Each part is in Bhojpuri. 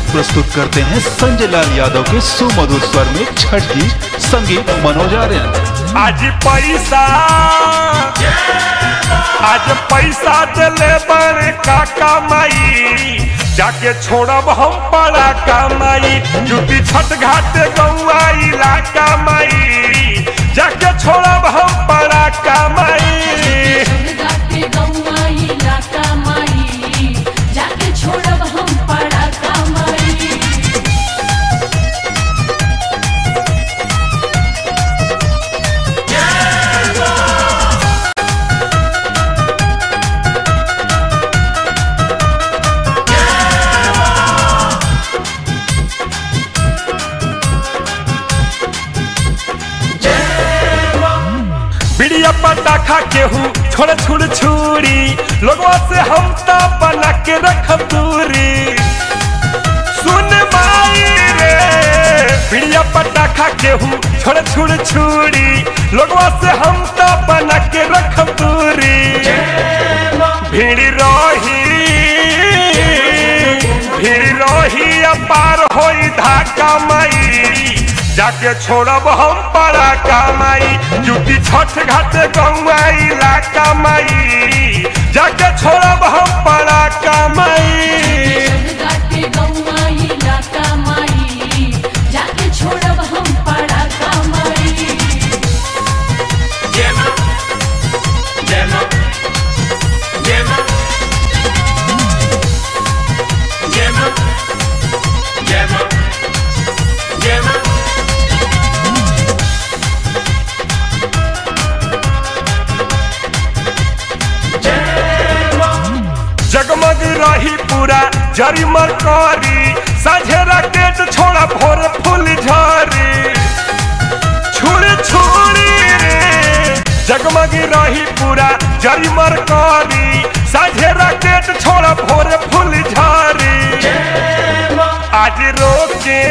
प्रस्तुत करते हैं संजय लाल यादव के सुमधुर स्वर में छठ गीत संगीत मनोज आर्यन आज पैसा आज पैसा दिले बड़े काका माई जाके छोड़ब हम पड़ा कमाई जुटी छठ घाट गौआ इलाका माई जाके छोड़ब हम पड़ा कमाई गाते गौआ इलाका माई जाके छोड़ब हम पड़ा कमाई बिड़िया पटाखा केहू छोड़ छुड़ छुरी लोगों से हम तो बना के रख दूरी सुन माई रे बिड़िया पटाखा केहू छोड़ छुड़ छुरी लोगों से हम तो बना के रख दूरी भीड़ रही भीड़ रही अपार होई धाका माई जाके छोड़ब हम पड़ा कमाई जुटी छठ घाट गौआ इलाका माई जाके छोड़ब हम पड़ा कमाई गाते गौआ इलाका माई जाके छोड़ब हम पड़ा कमाई जगमग रही पूरा जरी मरकारी साझे राकेट छोड़ा भोर फूल झरी छुड़ी छुड़ी रे जगमग रही पूरा जरी मरकारी साझे राकेट छोड़ा भोर फूल झरी आज रोके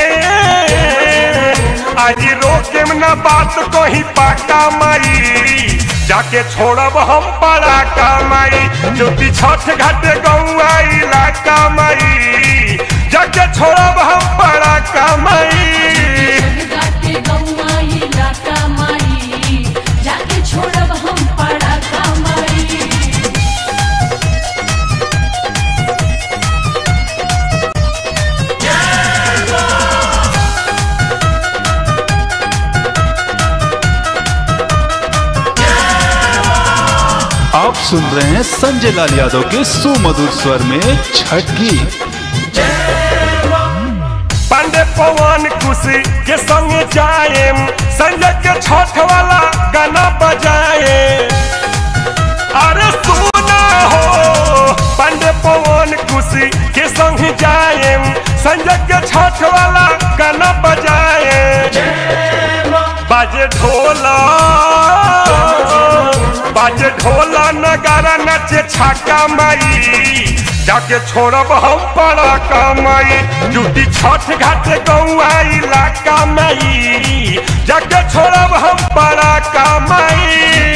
आज रोके में ना बात को ही पाका माई जाके छोड़ब हम पड़ा कमाई ज्योति छठ घाट गौआ इलाका माई जाके छोड़ब हम पड़ा कमाई गाते गौआ इलाका माई जाके छोड़ब हम पड़ा कमाई आप सुन रहे हैं संजय लाल यादव के सुमधुर स्वर में छठ गीत पांडे पवन खुशी के संग जाए संजय के छठ वाला गाना बजाए अरे सुना हो पांडे पवन खुशी के संग जाए संजय के छठ वाला गाना बजाए बाजे ढोला बाजे ढोला नगारा नचे छाका माई जाके छोड़ब हम पड़ा कमाई जुटी छठ घाट गौआ इलाका माई जाके छोड़ब हम पड़ा कमाई